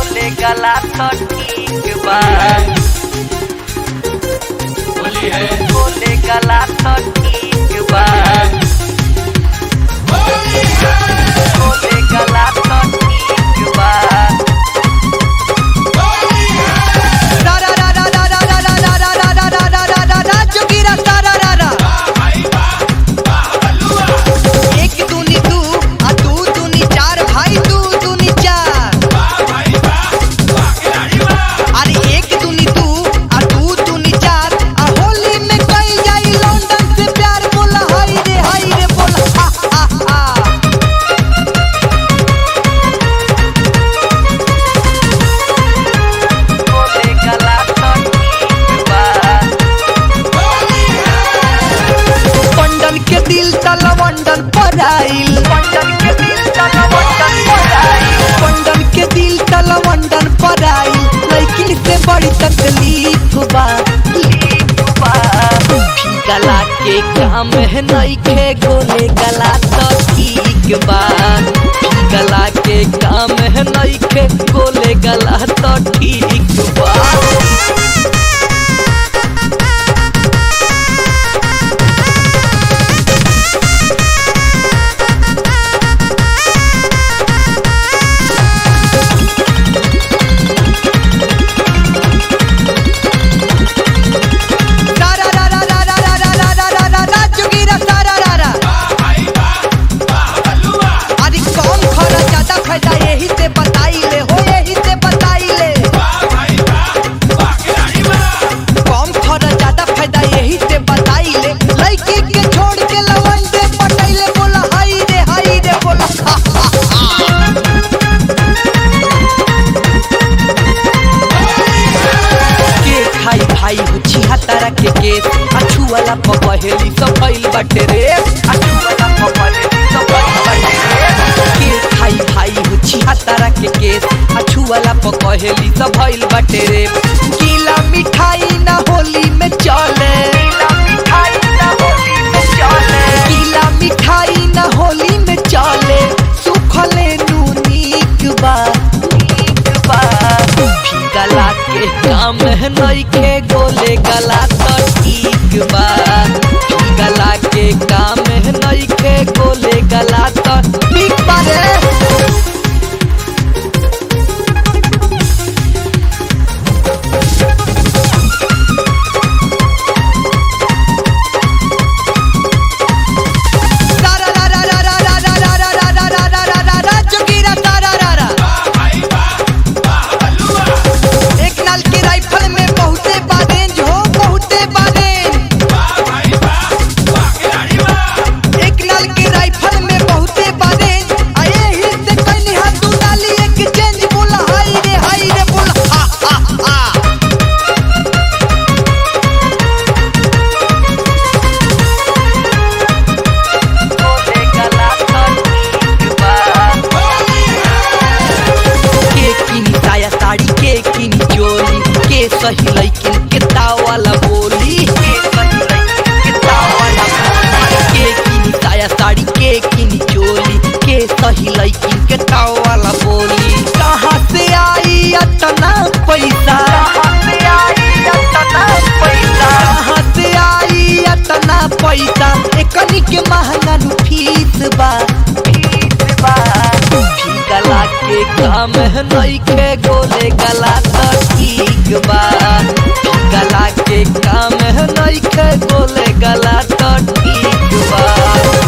गोले गला तो ठीक बा होली है गोले गला तो ठीक बा गोले गला तो ठीक बा रा रा रा रा रा रा रा रा रा रा रा रा रा रा रा जोगीरा सा रा रा रा एक दूनी दू आ दू दूनी चार भाई दू दूनी चार अरे एक दूनी दू आ दू दूनी चार आ होली में कई जाई लंदन से प्यार बोला हाय रे हाय रे बोला हा हा हा गोले गला तो ठीक बा पंडन के दिल तला वंडन पर आइल पंडन के दिल तला वंडन पर आइल पंडन के दिल तला वंडन पर आइल लेकिन से बड़ी तकलीफ बा गला के काम है नइखे गोले गला तो ठीक बा गला के काम है नइखे गोले गला तो ठीक बा रा रा रा रा रा रा रा रा रा रा रा रा जोगीरा सा रा रा रा अरे कौन खरा ज्यादा फायदा यही से बताई ले हो यही से बताई ले कौन खरा ज्यादा फायदा यही से बताई ले लड़की के छोड़ के लवंडे पटैले बोला हाय रे हाय रे बोला हा हा हा के खाई भाई हो छिहत्तरा के केस अछू वाला पपहेली सब भइल बाटे रे अछू वाला पपहेली सब भइल बाटे रे के खाई भाई हो छिहत्तरा के केस अछू वाला पपहेली सब भइल बाटे रे गीला मिठाई ना होली में चले गीला मिठाई ना होली में चले गीला मिठाई ना होली में चले सुखले नूनीक बा ठीक बा गला के काम है नइखे गोले गला तो ठीक बा गला के काम है नइखे गोले गला तो ठीक बा रे रा रा रा रा रा रा रा रा रा रा रा रा रा रा रा रा जोगीरा सा रा रा रा एक नाल के राइफल में बहुते बारेंज हो बहुते बारेंज एक नाल के राइफल में बहुते बारेंज आए ही से कहीं हाथ तू डाली एक चेंज बोला हाय रे हाय रे बोला हा हा हा गोले गला तो ठीक बा के किनी साया साड़ी के किनी चोली के सही लइकिन के तावाला बोली के सही लइकिन के तावाला बोली। के किनी साया साड़ी के किनी चोली के सही लइकिन के तावाला बोली कहाँ से आई अतना पैसा कहाँ से आई अतना पैसा कहाँ से आई अतना पैसा एकनी के महंगा नु फीस बा ठीक बा गला के काम है नइखे गोले गला तो ठीक बा गला के काम है नइखे गोले गला तो ठीक बा